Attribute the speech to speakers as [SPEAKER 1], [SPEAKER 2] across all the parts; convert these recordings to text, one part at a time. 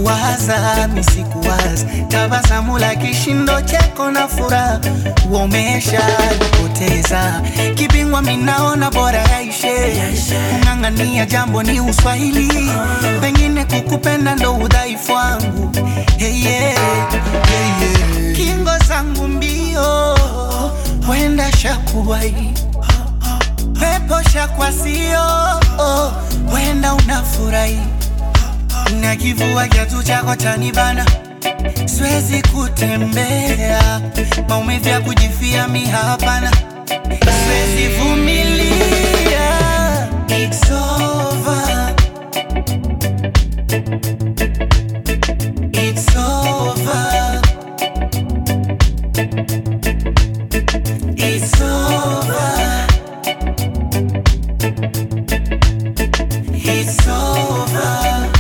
[SPEAKER 1] kuwaza misikuwaza, tabasamu la kishindo, cheko na furaha uomesha nipoteza kipingwa, minaona bora yaishe. Kung'ang'ania jambo ni uswahili, pengine kukupenda ndo udhaifu wangu. Hey, yeah, hey, yeah. Kingo zangu mbio, wenda shakuwai pepo shakwasio, wenda unafurahi na kivua kiatu chako chanibana, siwezi kutembea, maumivu ya kujifia mi hapana, siwezi vumilia. It's over. It's over. It's over. It's over.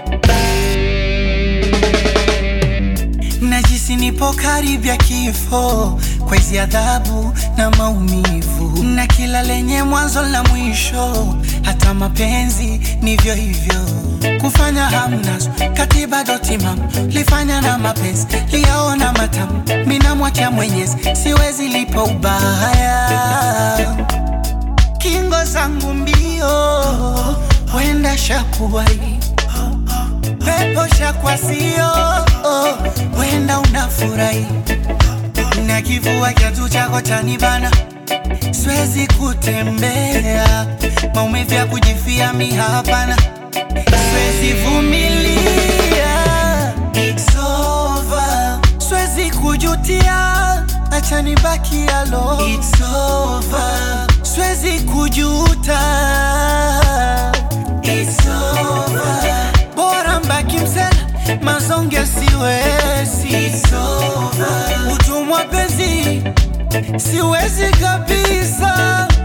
[SPEAKER 1] Najisi nipo karibia kifo kwa hizi adhabu na maumivu, na kila lenye mwanzo na mwisho, hata mapenzi nivyo hivyo. Kufanya hamnazo katiba dotimam lifanya na mapenzi liyaona matamu, mina mwacha Mwenyezi, siwezi lipo ubaya kingo zangu mbio, wenda shakuwai pepo shakwasio, wenda unafurahi na kivua kiatu chako chanibana, siwezi kutembea, maumivu ya kujifia mi hapana, siwezi vumilia. It's over. Siwezi kujutia, acha nibaki alo. It's over. Siwezi kujuta. It's over. Bora mbaki msela, mazonge siwezi. It's over. Utumwa penzi siwezi kabisa.